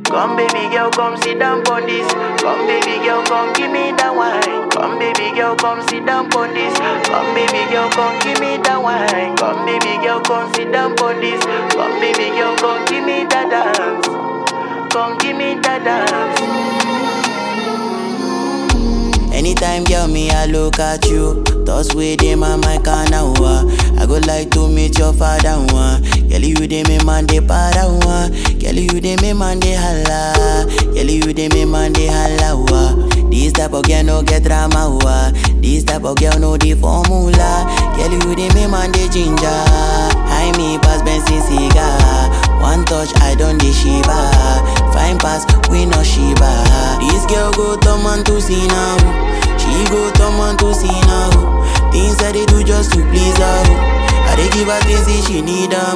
Come baby girl, come sit down on this. Come baby girl, come give me that wine. Come baby girl, come sit down on this. Come baby girl, come give me that wine. Come baby girl, come sit down on this. Come baby girl, come give me that dance. Come give me that dance. Anytime, girl, me, I look at you. Thoughts with them on my canal. I go like to meet your father. One. Girl, you dey me man de para. One. Girl, you dey me man de holla. Girl, you dey me man de holla. Wa. This type of girl no get drama. Wa. This type of girl no the formula. Girl, you dey me man de ginger. I me pass Benson cigar. One touch, I don't dey shiva. Fine pass, we no shiva. This girl go turn man to see now. She go turn man to see now. Things that they do just to please her. I dey give her things if she need them.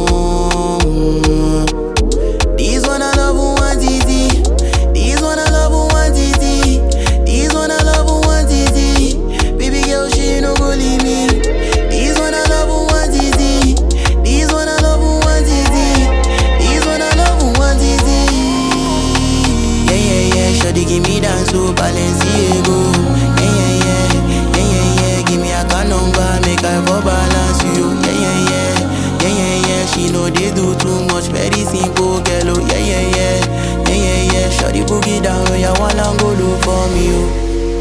This one I love who want easy. This one I love who want easy. This one I love who want easy. Baby girl, she no go leave me. This one I love who want easy. This one I love who want easy. This one I love who want easy. Yeah yeah yeah, shawty give me dance to Balenciaga. Yeah yeah yeah, yeah yeah yeah, give me a card number, make I for balance you. Yeah yeah yeah, yeah yeah yeah, she know they do too much, very simple girl. Oh yeah yeah yeah, yeah yeah yeah, shawty boogie down, oh yeah, wanna go look for me. Oh.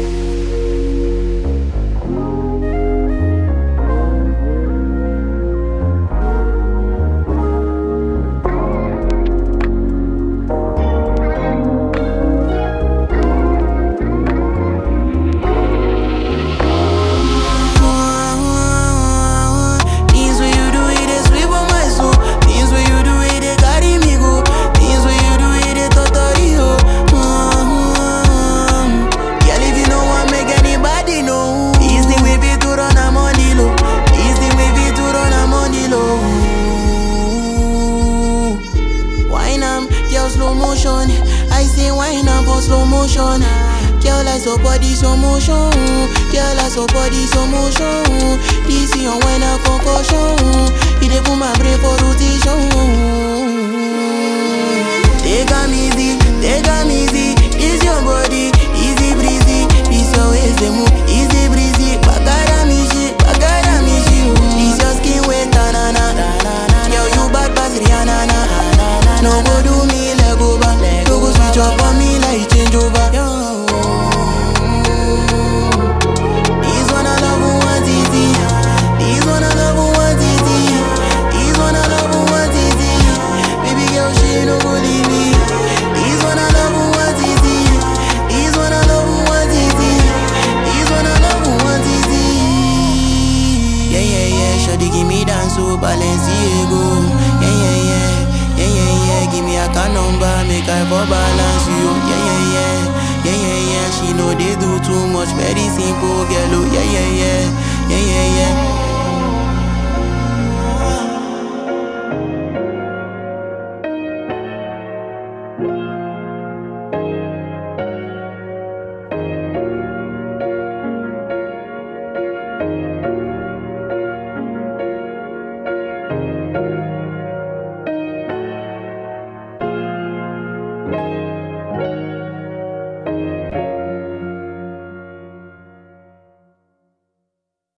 Things when you do it, they sweep on my soul. Things when you do it, they carry me go. Things when you do it, they totally ho. Mm-hmm. Girl, if you know want make anybody know. This thing we be to run a money low. This thing we be to run a money low. Wine am, girl slow motion. I say wine am for slow motion. Girl, I so body slow motion. Girl, I so body slow motion. This your wine a concussion. It dey put my brain for rotation. Take am easy, take am easy. This your body, easy breezy. This your waist dey move, easy breezy. Bagara me shit, bagara me shit. This your skin wet tanana. Girl, you bad pass Rihanna. na. No go do me leg over, no go switch up on me like change over. This one I love who want easy. This one I love who want easy. This one I love who want easy. Baby girl, she no go leave me. This one I love who want easy. This one I love who want easy. This one I love who want easy. Yeah yeah yeah, shawty give me dance to Balenciaga. Yeah yeah yeah, yeah yeah yeah, give me a car number, make I for balance you. Yeah yeah yeah, yeah yeah yeah, she know they do too much, very simple girl. Oh yeah yeah yeah, yeah yeah yeah.